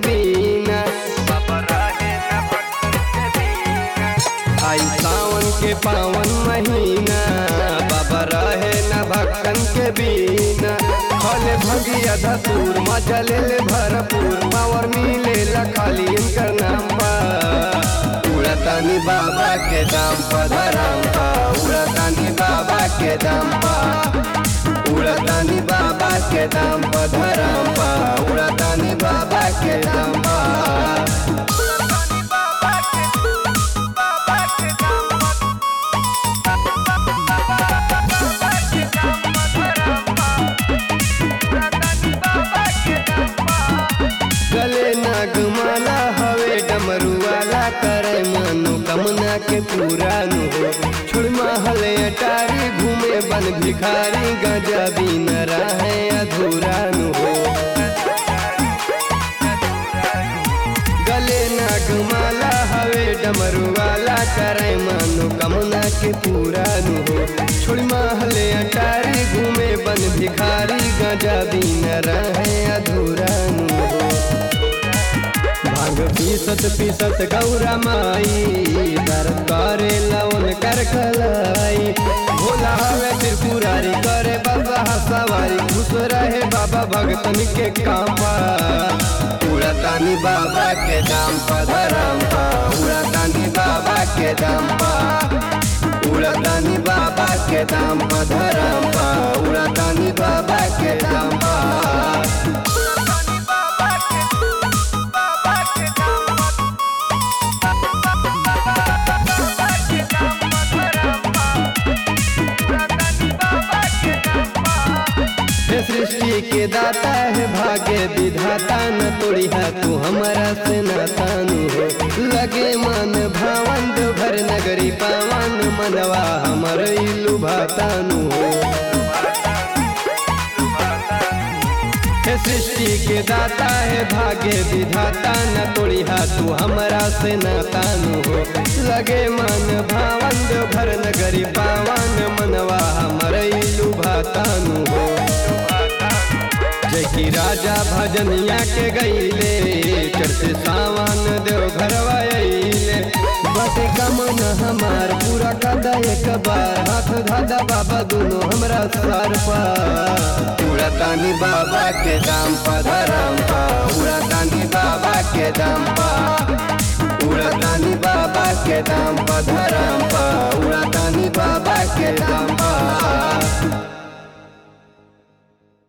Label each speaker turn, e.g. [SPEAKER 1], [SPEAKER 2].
[SPEAKER 1] बिना
[SPEAKER 2] बाबा रहे न भक्तन के बीना
[SPEAKER 1] आई सावन के पावन महीना बाबा रहे न भक्तन के बिना फल भगिया धतूर मजा ले ले भरपूर पावर मिले ला खाली इनकर नाम बा उड़तानी बाबा के दाम पा धराम पा उड़तानी बाबा के दाम पा उड़तानी बाबा के दाम पा धराम पा उड़तानी बाबा के दाम पा
[SPEAKER 2] उड़तानी बाबा के बाबा के नाम बाबा के नाम धरम्बा उड़तानी बाबा के नाम
[SPEAKER 1] गले नागमाला हवे डमरू वाला करे मानो कमना के पूरा नु हो छोड़ महल अटारी घूमे बन भिखारी गजा भी न रहे अधूरा नु हो गले नागमाला हवे डमरू वाला करे मानो कमना के पूरा नु हो छोड़ महल अटारी घूमे बन भिखारी गजा भी न रहे अधूरा नु हो भांग पीसत पीसत गौरा माई दर करे लवन कर कलाई भोला हवे त्रिपुरारी करे बाबा सवारी खुश रहे बाबा भगतन के कामा उड़तानी बाबा के दाम पा धरम पा उड़तानी बाबा के दाम पा उड़तानी बाबा के दाम पा धरम पा उड़तानी बाबा के दाम पा
[SPEAKER 2] उड़तानी बाबा के बाबा के नाम बाबा के नाम धरम्बा उड़तानी बाबा के नाम
[SPEAKER 1] हे सृष्टि के दाता है भाग्य विधाता न तोड़ी है तू हमारा से नातानु हो लगे मन भावन दो भर नगरी पावन मनवा हमर इलु भातानु हो हे सृष्टि के दाता है भाग्य विधाता न तोड़ी है तू हमारा से नातानु हो लगे मन भावन दो भर नगरी पावन मनवा हमर इलु भातानु हो जय की राजा भजनिया के गईले चढ़ते सावन देव घरवा अइले बटे कमन हमार पूरा कदा एक बार हाथ धादा बाबा दोनों हमरा सर पर उड़तानी बाबा के दाम पा धरम पा उड़तानी बाबा के दाम पा उड़तानी बाबा के दाम पा धरम पा उड़तानी बाबा के दाम पा